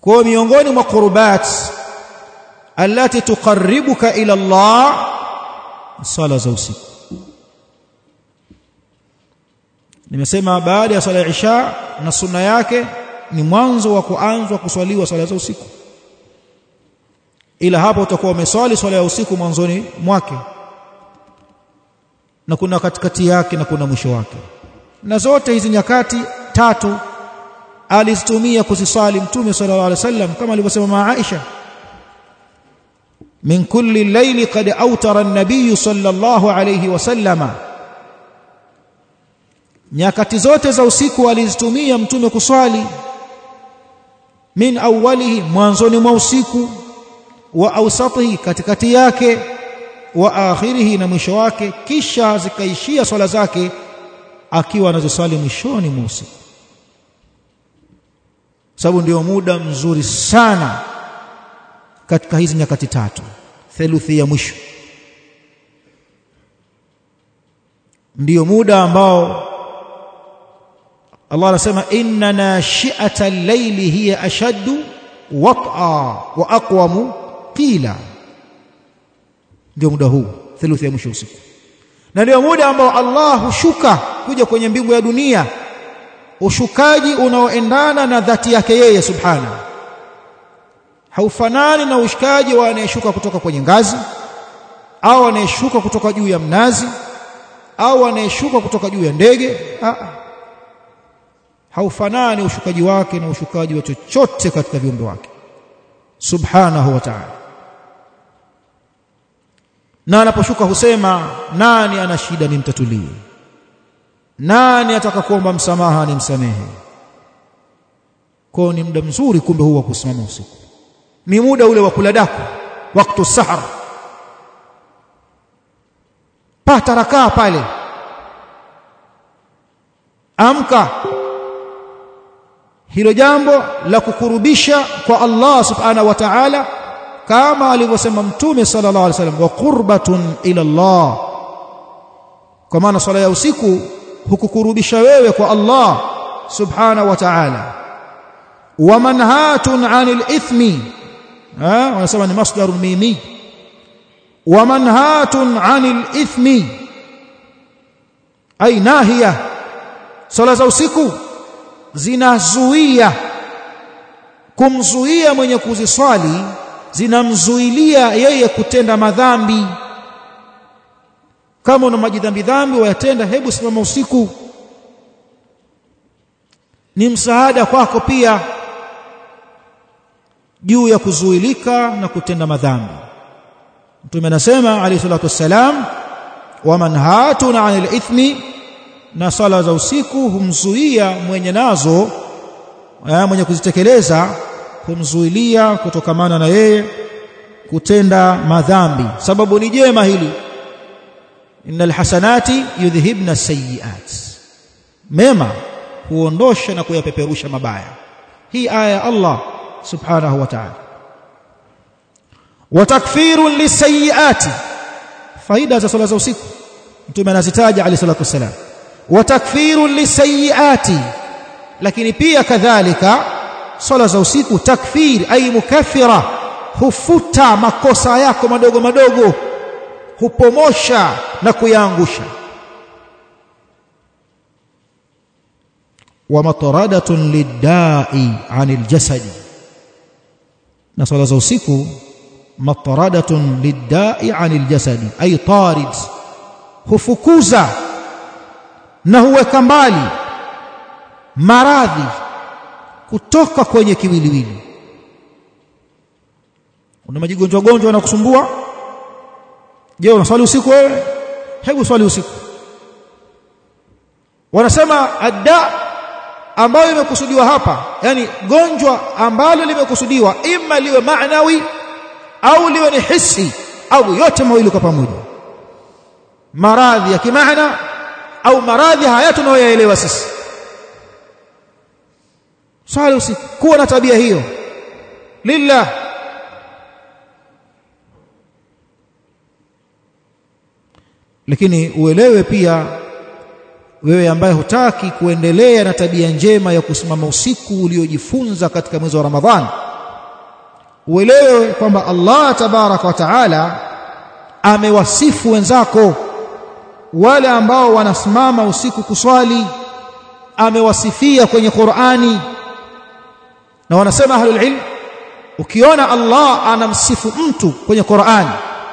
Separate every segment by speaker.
Speaker 1: kwa miongoni mwa qurbat allati tuqarribuka ila Allah sala za usiku nimesema baada ya swala ya isha na sunna yake ni mwanzo wa kuanzwa kuswaliwa swala za usiku ila hapo utakuwa umeswali swala ya usiku mwanzoni mwake na kuna katikati yake na kuna mwisho wake na zote hizi nyakati tatu alizitumia kuziswali mtume sallallahu alaihi wasallam kama alivyosema Aisha min kulli layli qad awtara an-nabiy sallallahu alayhi wasallama nyakati zote za usiku alizitumia mtume kuswali min awwalihi mwanzoni mwa usiku wa awsatihi katikati yake wa akhirihi na mwisho wake kisha zikaishia swala zake akiwa anaziswali mwishoni mwa usiku sababu ndio muda mzuri sana katika hizi nyakati tatu theluthi ya mwisho ndiyo muda ambao Allah anasema inna nashi'ata al-layli hiya ashaddu wat'a wa aqwamu qila ndio muda huu theluthi ya mwisho usiku na ndio muda ambao Allah hushuka kuja kwenye mbingu ya dunia ushukaji unaoendana na dhati yake yeye subhana haufanani na ushukaji wa anayeshuka kutoka kwenye ngazi au anayeshuka kutoka juu ya mnazi au anayeshuka kutoka juu ya ndege haufanani ushukaji wake na ushukaji wa chochote katika viumbe wake subhanahu wa ta'ala na anaposhuka husema nani ana shida nimtatulie nani ataka kuomba msamaha nimsamehe kwao ni muda mzuri kumbe huu wa kusimama usiku ni muda ule wa kula daku wakati sahar pata rakaa pale amka hilo jambo la kukurubisha kwa Allah subhanahu wa ta'ala kama alivyosema mtume sallallahu alaihi wasallam wa qurbatun ila Allah kwa maana swala ya usiku hukukurubisha wewe kwa Allah subhanahu wa ta'ala wa manhatun 'anil ithmi ha wanasema ni masdarun mimi wa manhatun 'anil ithmi ay nahiya swala za usiku zinazuia kumzuia mwenye kuziswali zinamzuilia yeye kutenda madhambi kama una majidhambi dhambi wayatenda hebu simama usiku ni msaada kwako pia juu ya kuzuilika na kutenda madhambi mtume anasema alayhi salatu wassalam wa manhatun 'anil ithmi na sala za usiku humzuia mwenye nazo mwenye kuzitekeleza humzuilia kutokamana na yeye kutenda madhambi sababu ni jema hili innal hasanati yudhhibna sayiat mema huondosha na kuyapeperusha mabaya hii aya ya Allah subhanahu wa ta'ala wa takfirun lisayiati faida za sala za usiku mtume anazitaja alayhi salatu wasalam wa takfirun lisayiati lakini pia kadhalika sala za usiku takfir ay mukaffira hufuta makosa yako madogo madogo hupomosha na kuyaangusha wa mataradatun lidai anil jasadi na sala za usiku mataradatun lidai anil jasadi ay tarid hufukuza na huweka mbali maradhi kutoka kwenye kiwiliwili una majigonjwa gonjwa na kusumbua je unaswali usiku wewe hebu swali usiku wanasema adda ambayo imekusudiwa hapa yani gonjwa ambalo limekusudiwa ima liwe maanawi au liwe ni hisi au yote mawili kwa pamoja maradhi ya kimaana au maradhi haya tunayoyaelewa sisi swali usiku kuwa na tabia hiyo lillah lakini uelewe pia wewe ambaye hutaki kuendelea na tabia njema ya kusimama usiku uliojifunza katika mwezi wa Ramadhani uelewe kwamba Allah tabaraka wa taala amewasifu wenzako wale ambao wanasimama usiku kuswali amewasifia kwenye Qur'ani na wanasema ahlul ilm ukiona Allah anamsifu mtu kwenye Qur'ani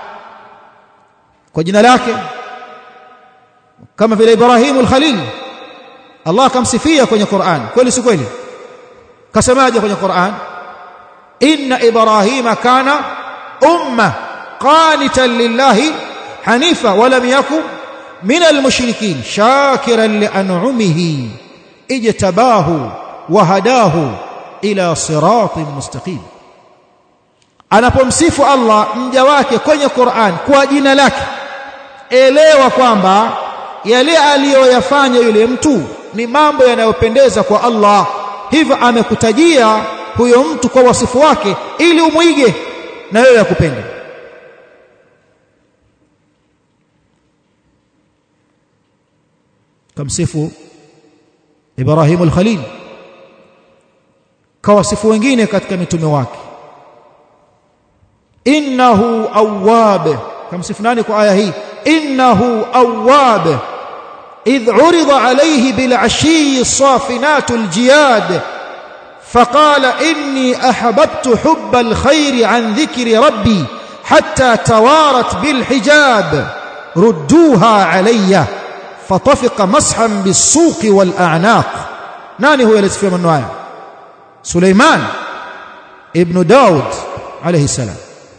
Speaker 1: kwa jina lake kama vile Ibrahim al-Khalil Allah akamsifia kwenye Qur'an kweli si kweli kasemaje kwenye Qur'an inna ibrahima kana umma qanitan lillahi hanifa wa lam yakun min almushrikin shakiran lian'umihi ijtabahu wa hadahu ila siratin mustaqim anapomsifu Allah mja wake kwenye Qur'an kwa jina lake elewa kwamba yale aliyoyafanya yule mtu ni mambo yanayopendeza kwa Allah hivyo amekutajia huyo mtu kwa wasifu wake ili umwige na wewe akupende kamsifu Ibrahim al-Khalil kawasifu wengine katika mitume wake innahu awwab kamsifu nani kwa aya hii innahu awwab إذ عرض عليه بالعشي الصافنات الجياد فقال إني أحببت حب الخير عن ذكر ربي حتى توارت بالحجاب ردوها علي فطفق مسحا بالسوق والأعناق ناني هو يلتفي من نوعي سليمان ابن داود عليه السلام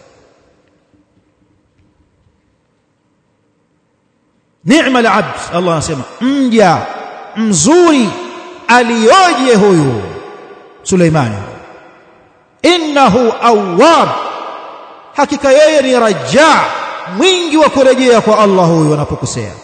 Speaker 1: ni'ma al-abd Allah anasema mja mzuri aliyoje huyu Suleimani innahu awwab hakika yeye ni raja mwingi wa kurejea kwa Allah huyu anapokosea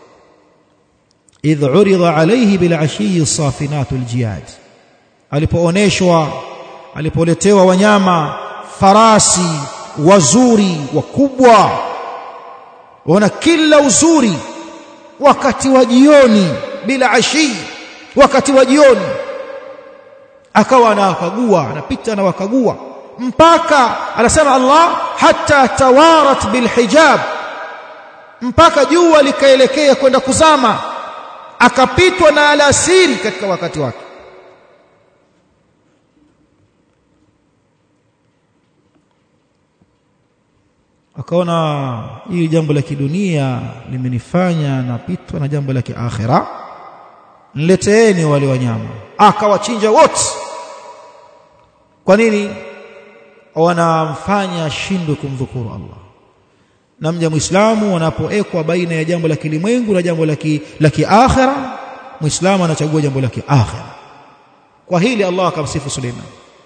Speaker 1: idh urida alayhi bil ashiyi safinatu aljiyad alipooneshwa alipoletewa wanyama farasi wazuri wakubwa wana kila uzuri wakati wa jioni bila ashi wakati wa jioni akawa anawakagua anapita na wakagua mpaka anasema Allah hata tawarat bilhijab mpaka jua likaelekea kwenda kuzama akapitwa na alasiri katika wakati wake akaona hili jambo la kidunia limenifanya napitwa na jambo la kiakhira nileteeni wale wanyama akawachinja wote kwa nini wanamfanya shindwe kumdhukuru Allah na mja muislamu anapoekwa baina ya jambo la kilimwengu na jambo la kiakhira muislamu anachagua jambo la kiakhira kwa hili Allah akamsifu Suleiman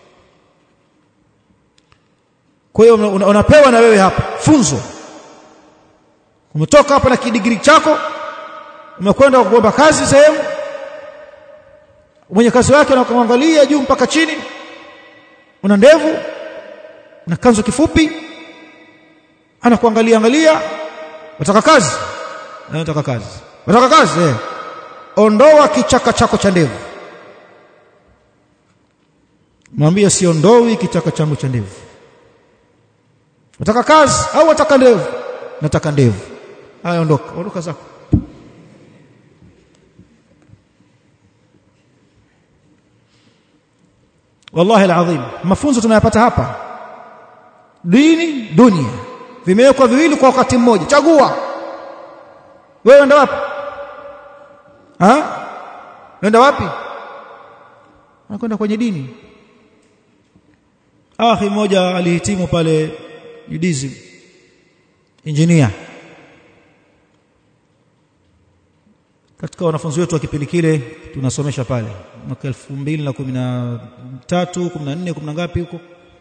Speaker 1: kwa hiyo unapewa na wewe hapa funzo umetoka hapa na kidigiri chako umekwenda kuomba kazi sehemu mwenye kazi wake anakuangalia juu mpaka chini una ndevu una kanzu kifupi anakuangalia angalia unataka kazi unataka kazi unataka kazi eh ondoa kichaka chako cha ndevu mwambie siondoi kichaka changu cha ndevu Unataka kazi au unataka ndevu? Nataka ndevu. Haya ondoka, ondoka zako. Wallahi alazim, mafunzo tunayapata hapa. Dini, dunia. Vimewekwa viwili kwa wakati mmoja. Chagua. Wewe unaenda wapi? Ha? Unaenda wapi? Unakwenda kwenye dini. Akhi mmoja alihitimu pale UDSM engineer katika wanafunzi wetu wa kipindi kile tunasomesha pale mwaka 2013 14 10 ngapi huko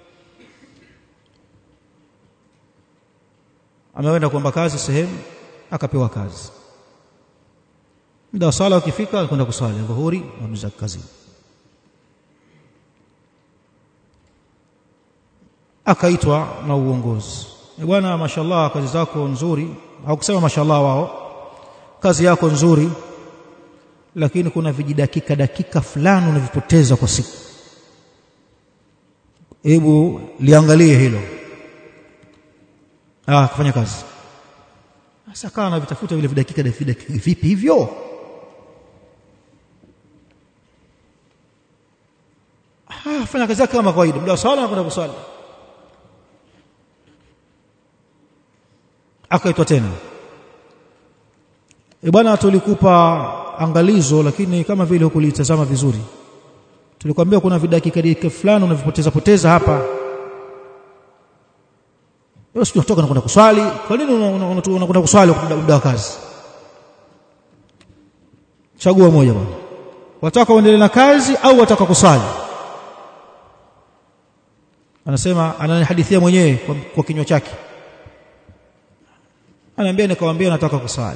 Speaker 1: ameenda kuomba kazi sehemu akapewa kazi muda wa sala ukifika alikwenda kuswali dhuhuri amza kazi akaitwa na uongozi bwana mashallah kazi zako nzuri hawakusema mashallah wao kazi yako nzuri lakini kuna vijidakika dakika fulani unavipoteza kwa siku hebu liangalie hilo ah kufanya kazi sasa kawa na vitafuta vile vidakika dakika vipi hivyo ah fanya kazi yake kama kawaida muda wa swala anakwenda kuswali akaitwa tena e bwana tulikupa angalizo lakini kama vile hukulitazama vizuri tulikwambia kuna vidakika dakika fulani unavipoteza poteza hapa wewe sio kutoka na kwenda kuswali kwa nini unakwenda kuswali muda wa kazi chagua moja bwana wataka uendelee na kazi au wataka kuswali anasema ananihadithia mwenyewe kwa, kwa kinywa chake anaambia nikamwambia nataka kusali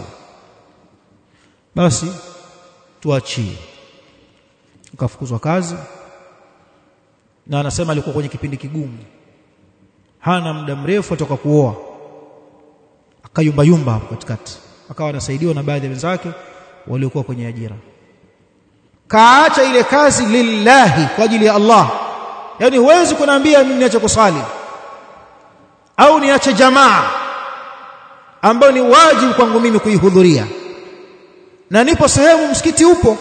Speaker 1: basi tuachie akafukuzwa kazi na anasema alikuwa kwenye kipindi kigumu hana muda mrefu atoka kuoa akayumba yumba hapo katikati akawa anasaidiwa na baadhi ya wenzake waliokuwa kwenye ajira kaacha ile kazi lillahi kwa ajili ya Allah yani huwezi kuniambia mimi niache kusali au niache jamaa ambayo ni wajibu kwangu mimi kuihudhuria na nipo sehemu msikiti upo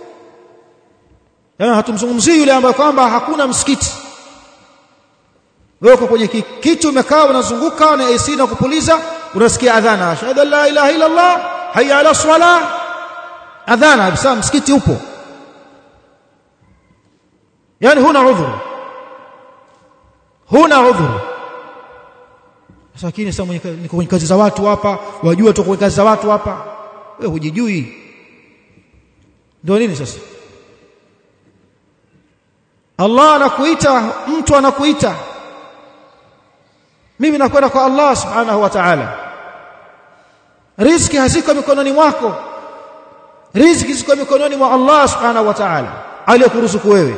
Speaker 1: yani hatumzungumzii yule ambaye kwamba hakuna msikiti wewe uko kwenye kitu umekaa unazunguka na AC na kupuliza unasikia adhana ashhadu an la ilaha illa Allah hayya ala swala adhana bisa msikiti upo yani huna udhuru huna udhuru lakini sasa niko kwenye kazi za watu hapa wajua tu kwenye kazi za watu hapa wewe hujijui ndio nini sasa Allah anakuita mtu anakuita mimi nakwenda kwa Allah subhanahu wa ta'ala riziki haziko mikononi mwako riziki ziko mikononi mwa Allah subhanahu wa ta'ala aliyekuruzuku wewe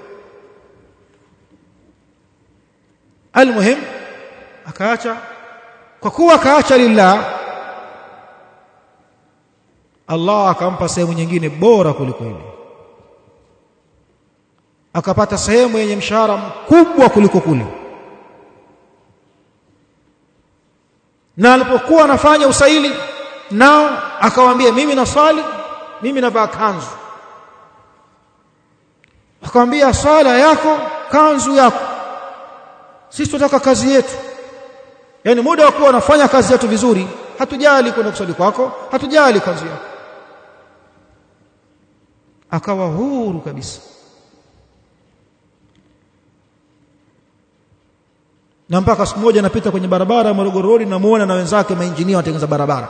Speaker 1: almuhim akaacha kwa kuwa akaacha lillah Allah akampa sehemu nyingine bora kuliko ile akapata sehemu yenye mshahara mkubwa kuliko kule na alipokuwa anafanya usaili nao akawaambia mimi naswali mimi navaa kanzu akamwambia swala yako kanzu yako sisi tunataka kazi yetu yani muda wa kuwa unafanya kazi yetu vizuri hatujali kwenda kuswali kwako hatujali kanzu yako akawa huru kabisa na mpaka siku moja napita kwenye barabara ya Morogoro Road namuona na wenzake mainjinia watengeneza barabara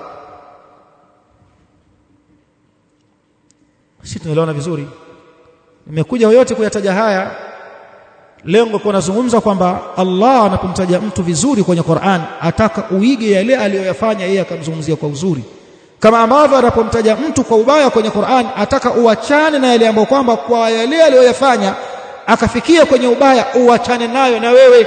Speaker 1: sisi tunaelewana vizuri nimekuja yote kuyataja haya lengo kwa nazungumza kwamba Allah anapomtaja mtu vizuri kwenye Qur'an ataka uige yale aliyoyafanya yeye akamzungumzia kwa uzuri kama ambavyo anapomtaja mtu kwa ubaya kwenye Qur'an ataka uachane na yale ambayo kwamba kwa yale aliyoyafanya akafikia kwenye ubaya uachane nayo na wewe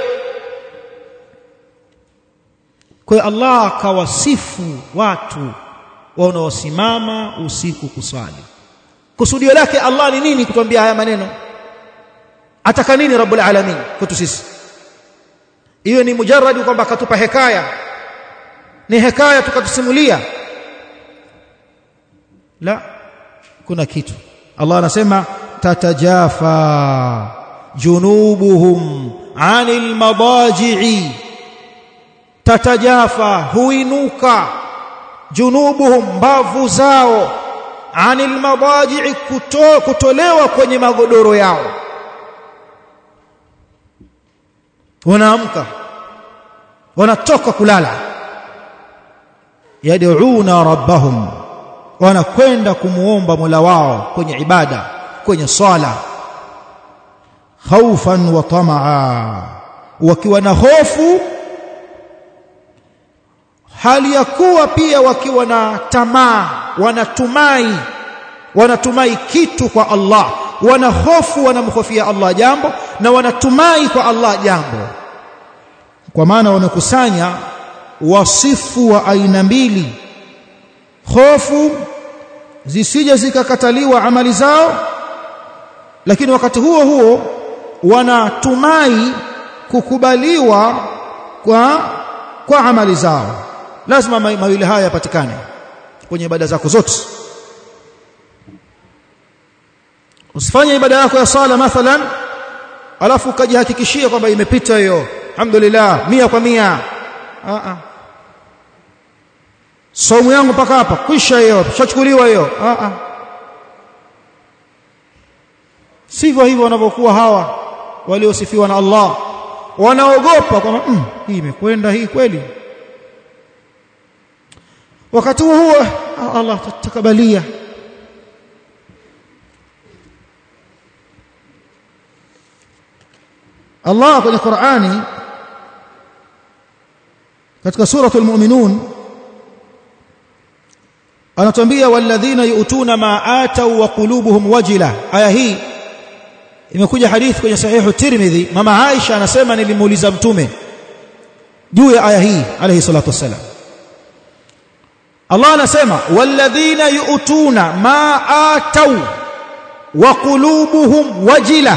Speaker 1: kwa hiyo Allah akawasifu watu wanaosimama usiku kuswali kusudio lake Allah ni nini kutuambia haya maneno ataka nini rabbul alamin kwetu sisi hiyo ni mujarradi kwamba akatupa hekaya ni hekaya tukatusimulia la kuna kitu Allah anasema tatajafa junubuhum anil madaji'i tatajafa huinuka junubuhum mbavu zao anil madaji'i kuto, kutolewa kwenye magodoro yao wanaamka wanatoka kulala yad'una rabbahum wanakwenda kumuomba Mola wao kwenye ibada kwenye swala khaufan wa tamaa wakiwa na hofu hali ya kuwa pia wakiwa na tamaa wanatumai wanatumai kitu kwa Allah wana hofu wanamhofia Allah jambo na wanatumai kwa Allah jambo kwa maana wamekusanya wasifu wa aina mbili hofu zisije zikakataliwa amali zao lakini wakati huo huo wanatumai kukubaliwa kwa kwa amali zao lazima mawili haya yapatikane kwenye ibada zako zote usifanye ibada yako ya sala mathalan alafu ukajihakikishia kwamba imepita hiyo alhamdulillah mia kwa mia a a somo yangu mpaka hapa kwisha hiyo shachukuliwa hiyo a a sivyo hivyo wanavyokuwa hawa waliosifiwa na Allah wanaogopa kwamba mm, hii imekwenda hii kweli wakati huo huo Allah tatakabalia Allah kwenye Qur'ani katika suratul mu'minun anatuambia walladhina yu'tuna ma atau wa qulubuhum wajila aya hii imekuja hadithi kwenye sahihu Tirmidhi mama Aisha anasema nilimuuliza mtume juu ya aya hii alayhi salatu wassalam Allah anasema walladhina yu'tuna ma atau wa qulubuhum wajila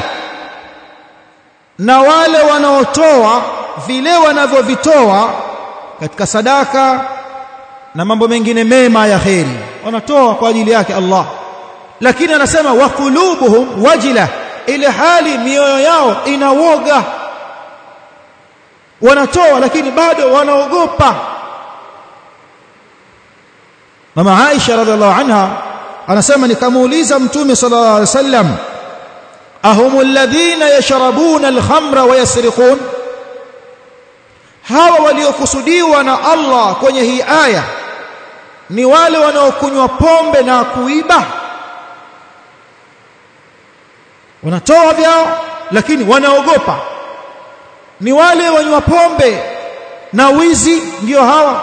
Speaker 1: na wale wanaotoa vile wanavyovitoa katika sadaka na mambo mengine mema ya kheri wanatoa kwa ajili yake Allah lakini anasema wa qulubuhum wajila ile hali mioyo yao inawoga wanatoa lakini bado wanaogopa mama Aisha radhiallahu anha anasema nikamuuliza mtume sallallahu alaihi wasallam ahum alladhina yashrabuna alkhamra wa yasriqun hawa waliokusudiwa na Allah kwenye hii aya ni wale wanaokunywa pombe na kuiba wanatoa vyao lakini wanaogopa ni wale wanywa pombe na wizi ndio hawa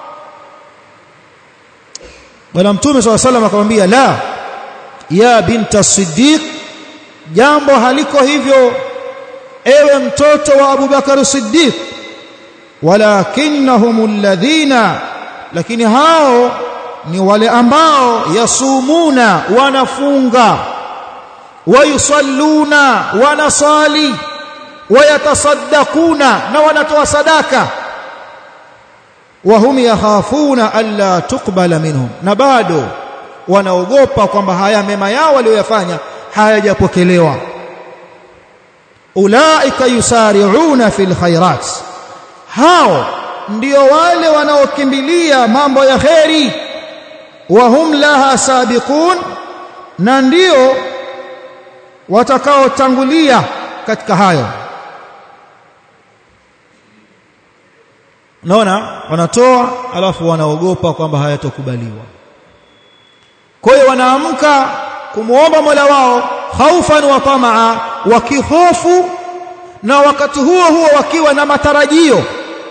Speaker 1: bwana mtume swalla salam akamwambia la ya binta siddiq jambo haliko hivyo ewe mtoto wa Abu Bakar Siddiq walakinnahum alladhina lakini hao ni wale ambao yasumuna wanafunga wayusalluna wanasali wayatasaddaquna na wanatoa sadaka wahum yakhafuna alla tuqbala minhum na bado wanaogopa kwamba haya mema yao walioyafanya hayajapokelewa ulaika yusari'una fil khairat hao ndio wale wanaokimbilia mambo ya kheri wahum laha sabiqun na ndio watakaotangulia katika hayo naona wanatoa alafu wanaogopa kwamba hayatokubaliwa kwa hiyo wanaamka kumuomba Mola wao khaufan wa tamaa wakihofu na wakati huo huo wakiwa na matarajio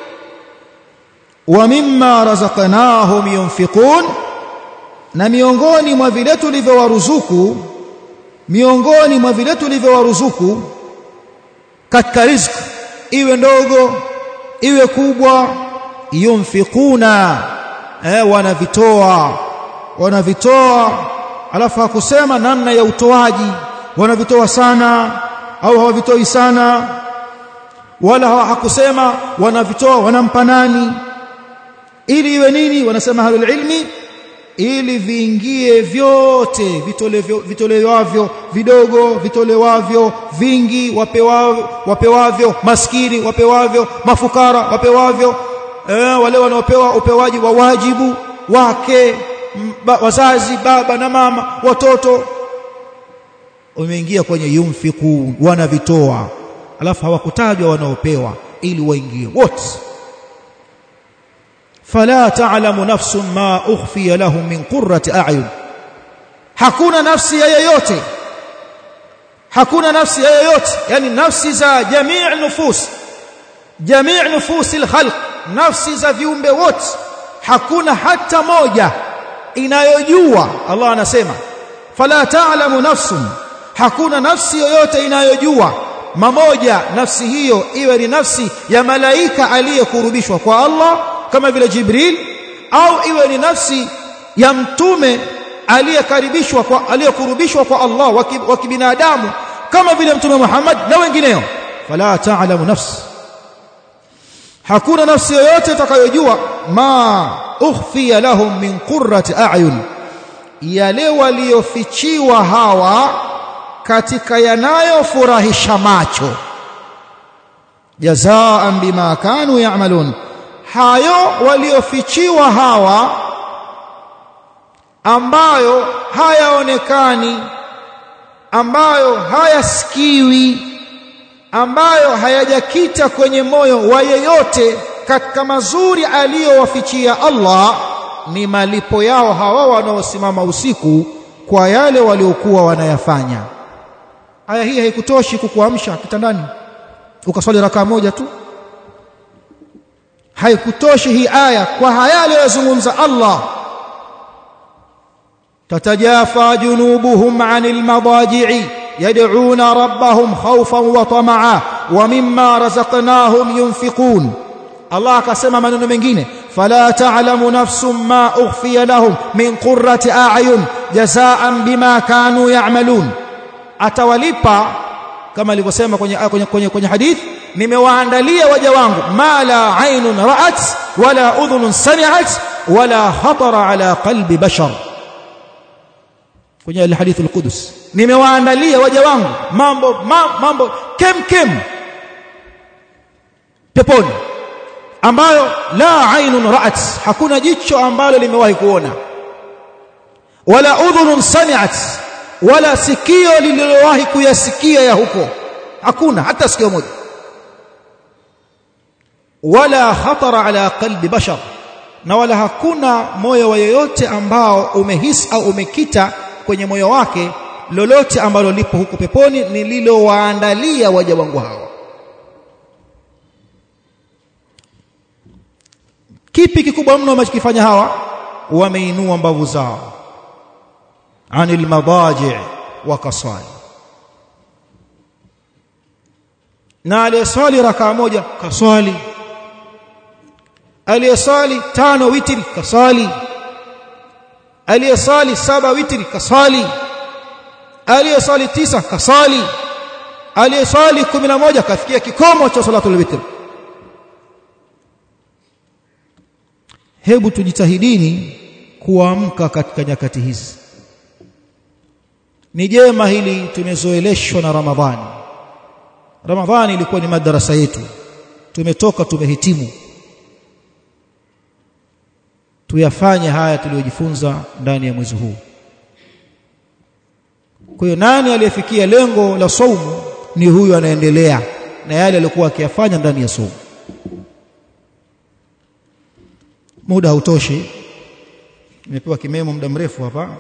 Speaker 1: wa mimma razaqnahum yunfiqun na miongoni mwa vile tulivyowaruzuku miongoni mwa vile tulivyowaruzuku katika riziki iwe ndogo iwe kubwa yunfiquna eh wanavitoa wanavitoa alafu hakusema namna ya utoaji wanavitoa sana au hawavitoi sana wala hakusema wanavitoa wanampa nani ili iwe nini wanasema halul ilmi ili viingie vyote vitolewavyo vitolewavyo vidogo vitolewavyo vingi wapewavyo, wapewavyo maskini wapewavyo mafukara wapewavyo eh, wale wanaopewa upewaji wa wajibu wake ba, wazazi baba na mama watoto wameingia kwenye yumfiku wanavitoa alafu hawakutajwa wanaopewa ili waingie wote fala ta'lamu nafsun ma ukhfiya lahum min qurrati a'yun hakuna nafsi ya yoyote hakuna nafsi ya yoyote yani nafsi za jamii nufus jamii nufus alkhalq nafsi za viumbe wote hakuna hata moja inayojua Allah anasema fala ta'lamu nafsun hakuna nafsi yoyote inayojua mamoja nafsi hiyo iwe ni nafsi ya malaika aliyekurubishwa kwa Allah kama vile Jibril au iwe ni nafsi ya mtume aliyekaribishwa kwa aliyekurubishwa kwa Allah wa kibinadamu kama vile mtume Muhammad na wengineo fala ta'lamu nafs hakuna nafsi yoyote itakayojua ma ukhfiya lahum min qurrati a'yun yale waliofichiwa hawa katika yanayofurahisha macho jazaan bima kanu ya'malun hayo waliofichiwa hawa ambayo hayaonekani ambayo hayasikiwi ambayo hayajakita kwenye moyo wa yeyote katika mazuri aliyowafichia Allah ni malipo yao hawa wanaosimama usiku kwa yale waliokuwa wanayafanya aya hii haikutoshi kukuamsha kitandani ukaswali rakaa moja tu haikutoshi hii aya kwa haya aliyozungumza Allah تتجافى جنوبهم عن المضاجع يدعون ربهم خوفا وطمعا ومما رزقناهم ينفقون الله akasema maneno mengine fala ta'lamu nafsun ma ukhfiya lahum min qurrati a'yun jazaan bima kanu ya'malun atawalipa kama alivyosema kwenye kwenye kwenye, kwenye hadith nimewaandalia waja wangu ma la aynun ra'at wala udhunun sami'at wala khatara ala qalbi bashar kwenye alhadith alqudus nimewaandalia waja wangu mambo ma, mambo kem kem peponi ambayo la ainun ra'at hakuna jicho ambalo limewahi kuona wala udhunun sami'at wala sikio lililowahi kuyasikia ya huko hakuna hata sikio moja wala khatara ala qalbi bashar na wala hakuna moyo wa yeyote ambao umehisi au umekita kwenye moyo wake lolote ambalo lipo huko peponi nililowaandalia waja wangu hawa kipi kikubwa mno wamekifanya hawa wameinua mbavu zao anil madaji wakaswali na aliyeswali rakaa moja kaswali aliyeswali tano witri kaswali aliyesali saba witri kasali aliyesali tisa kasali aliyesali kumi na moja kafikia kikomo cha salatul witr hebu tujitahidini kuamka katika nyakati hizi ni jema hili tumezoeleshwa na ramadhani ramadhani ilikuwa ni madarasa yetu tumetoka tumehitimu tuyafanye haya tuliyojifunza ndani ya mwezi huu kwa hiyo nani aliyefikia lengo la saumu ni huyu anaendelea na yale aliyokuwa akiyafanya ndani ya saumu muda hautoshi nimepewa kimemo muda mrefu hapa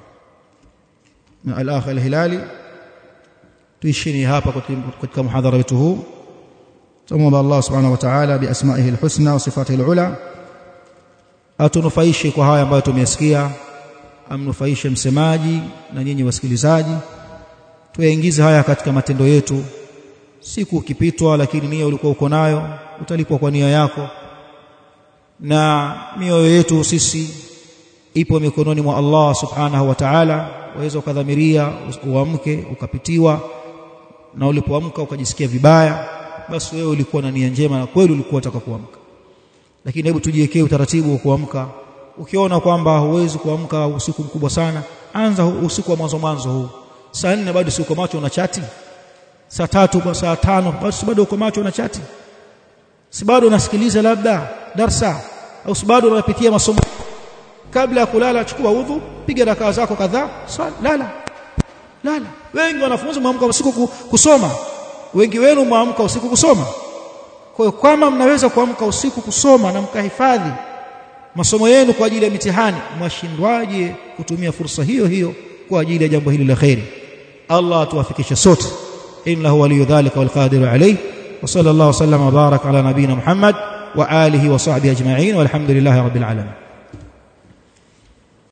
Speaker 1: na al-akh al-hilali tuishini hapa katika muhadhara wetu huu tumomba Allah subhanahu wa ta'ala bi asma'ihi al-husna wa sifatihi al-ula atunufaishe kwa haya ambayo tumeyasikia amnufaishe msemaji na nyinyi wasikilizaji tuyaingize haya katika matendo yetu siku ukipitwa lakini nia ulikuwa uko nayo utalipwa kwa nia yako na mioyo yetu sisi ipo mikononi mwa Allah subhanahu wa ta'ala waweza ukadhamiria uamke ukapitiwa na ulipoamka ukajisikia vibaya basi wewe ulikuwa na nia njema na kweli ulikuwa unataka kuamka lakini hebu tujiwekee utaratibu wa kuamka ukiona kwamba huwezi kuamka usiku mkubwa sana anza usiku wa mwanzo mwanzo huu saa nne bado si uko macho una chati saa tatu kwa saa tano bado si bado uko macho una chati si bado unasikiliza labda darsa au si bado unapitia masomo kabla ya kulala chukua udhu piga rakaa zako kadhaa lala lala wengi wanafunzi mwamka usiku kusoma wengi wenu mwamka usiku kusoma kwa hiyo kama mnaweza kuamka usiku kusoma na mkahifadhi masomo yenu kwa ajili ya mitihani mwashindwaje kutumia fursa hiyo hiyo kwa ajili ya jambo hili la khairi Allah atuwafikishe sote innahu waliyu dhalika wal qadiru alayhi wa sallallahu sallama baraka ala nabina Muhammad wa alihi wa sahbihi ajma'in walhamdulillahi rabbil alamin